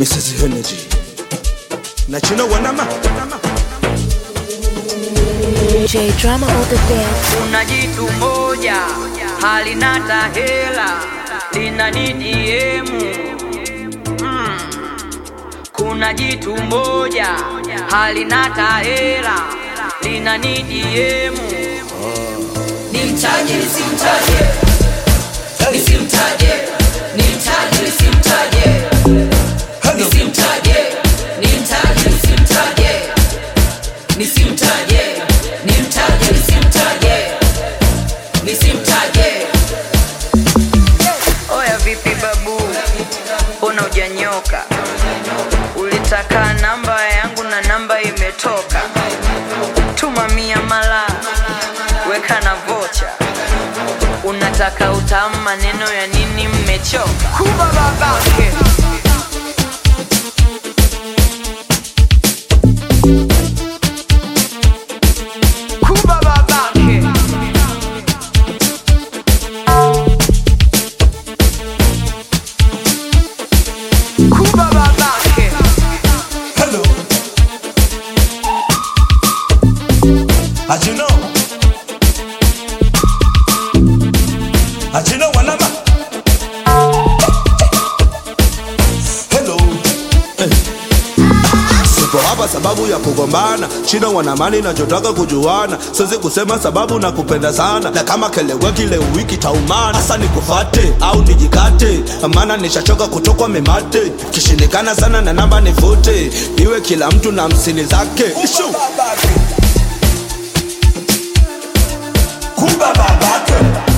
Mrs. Energy na chino wanama J drama on the dance. kuna jitu moja halina tahela lina DDM mm. kuna jitu moja halina tahela lina DDM nimtaje nisimtaje nisimtaje nimtaje nisimtaje nisimtaje nimtaje nisimtaje nisimtaje nimtaje nisimtaje nisimtaje oya vipi babu mbona hujanyoka ulitaka namba yangu na namba imetoka tuma mia mala weka na vocha unataka utamu maneno ya nini mmechoka kuba babake kuba babake kuba babake Hello As you know As you know wanama Hello Eh. Sipo hapa sababu ya kugombana chino wanamani nachotaka kujuana siwezi kusema sababu na kupenda sana na kama keleweki leo wiki taumana hasa nikufate au nijikate maana nishachoka kutokwa memate kishindikana sana na namba nivute iwe kila mtu na msini zake Ishu. kumba babake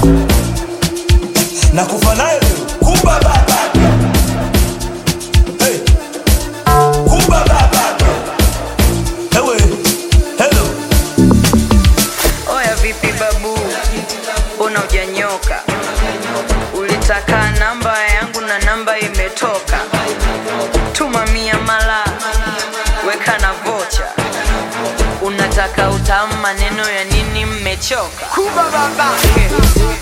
na kufa naye kumba babake hey. kumba babake ewe hello oya vipi babu mbona hujanyoka ulitaka namba yangu na namba imetoka tuma mia mala weka na vocha unataka utamu maneno ya nini mmechoka kuba babake